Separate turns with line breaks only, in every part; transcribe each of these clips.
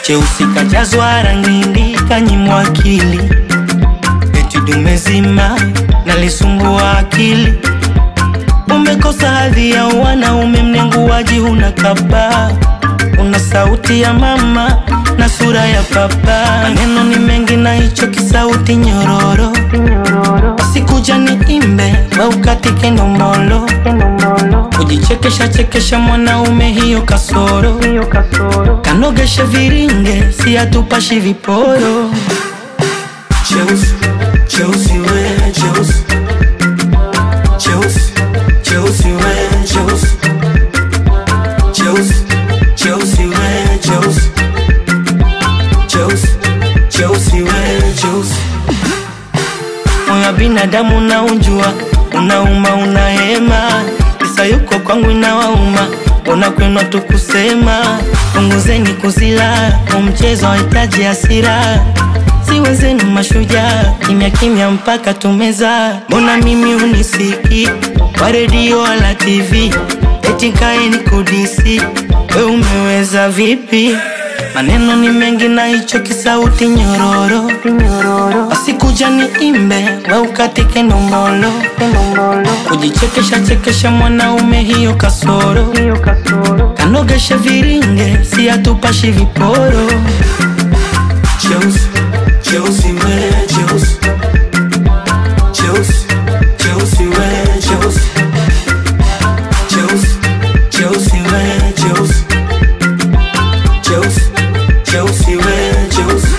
cheusi kajazwa rangi kanyimwa akili eti dume zima nalisumbua akili umekosa hadhi ya wanaume mnenguaji huna kaba una sauti ya mama na sura ya papa maneno ni mengi na hicho kisauti nyororo sikuja ni imbe waukatike ndombolo kujichekesha chekesha mwanaume hiyo kasoro kanogeshe viringe si atupashi viporo cheusi cheusi we cheusi cheusi cheusi we cheusi cheusi cheusi we cheusi cheusi cheusi we cheusi moyo wa binadamu unaunjua unauma unahema kisa yuko kwangu inawauma ona kwenu tu kusema punguzeni kuzila umchezo wahitaji hasira siwezenu mashujaa kimya kimya mpaka tumeza mbona mimi unisiki kwa redio wala tv eti kaeni kudisi we umeweza vipi maneno ni mengi na hicho kisauti nyororo asikuja ni imbe we ukatike ndombolo kujichekesha chekesha mwanaume hiyo kasoro kanogeshe viringe si atupashi viporo cheusi cheusi we cheusi cheusi cheusi we cheusi cheusi cheusi we cheusi cheusi cheusi we cheusi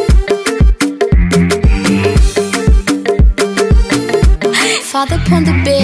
Father upon the bed.